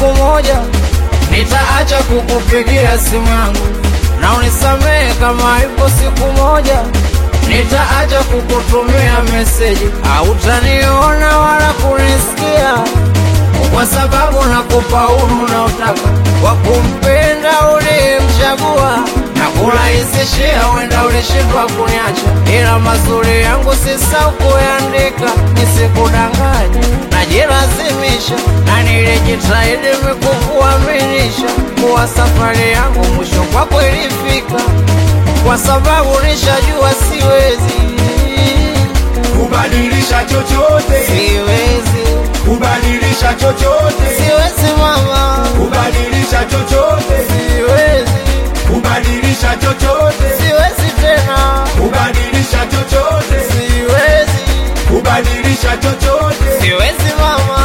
siku moja nitaacha kukupigia simu yangu, na unisamehe kama ipo siku moja nitaacha kukutumia meseji, hautaniona wala kunisikia, kwa sababu nakupa uhuru unaotaka wa kumpenda uliyemchagua na kurahisishia, wenda ulishindwa kuniacha, ila mazuri yangu sisahau kuyaandika, nisikudanganye, najilazimisha na nilijitahidi mikukuaminisha kuwa safari yangu mwisho kwako ilifika, kwa sababu nishajua siwezi, kubadilisha chochote, siwezi, kubadilisha chochote, siwezi mama, kubadilisha chochote, siwezi, kubadilisha chochote, siwezi tena, kubadilisha chochote, siwezi, kubadilisha chochote. siwezi mama.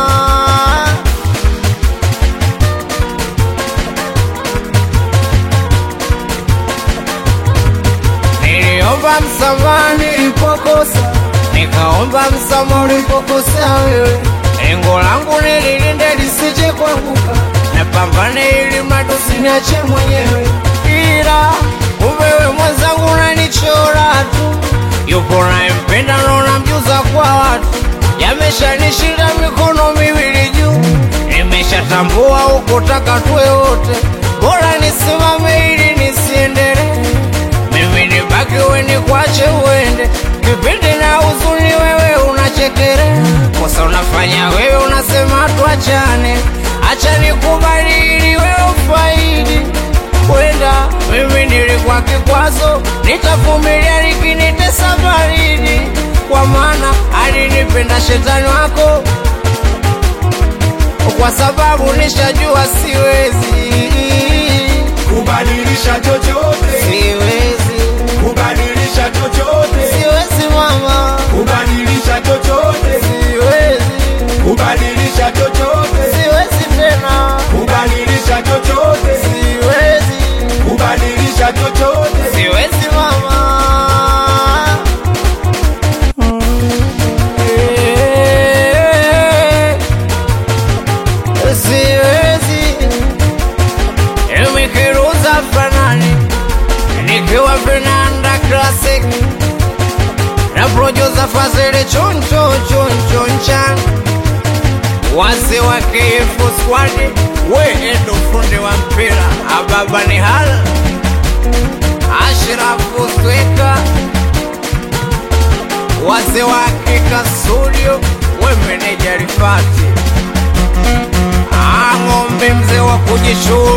Niliomba msamaha nilipokosa, nikaomba msamaha ulipokosea wewe. Lengo langu nililinde lisije kuanguka, napambane ili mradi usiniache mwenyewe, ila kumbe wewe mwenzangu unanichora tu. Yupo nayempenda na unamjuza kwa watu, yameshanishinda mikono miwili juu, nimeshatambua hukutaka tuwe wote, bora nisimame ili nisiendelee mimi nibaki weni kwache uende kipindi na huzuni wewe unachekelea kosa unafanya wewe unasema tuachane acha nikubali ili wewe ufaidi kwenda mimi nilikuwa kikwazo nitavumilia likinitesa baridi kwa maana alinipenda shetani wako kwa sababu nishajua siwezi kubadilisha chochote, siwezi kubadilisha chochote, siwezi mama kubadilisha chochote, siwezi kubadilisha chochote, siwezi tena kubadilisha chochote, siwezi kubadilisha chochote. siwezi mama Eh, siwezi imikiruza fanani nikiwa vinanda classic na producer Fazili choncho choncho nchan wase wa KF squad we ndo fundi wa mpira ababa ni hala Ashrafu Sweka wase wa Kika studio we meneja Rifati Ah, ng'ombe mzee wa kujishua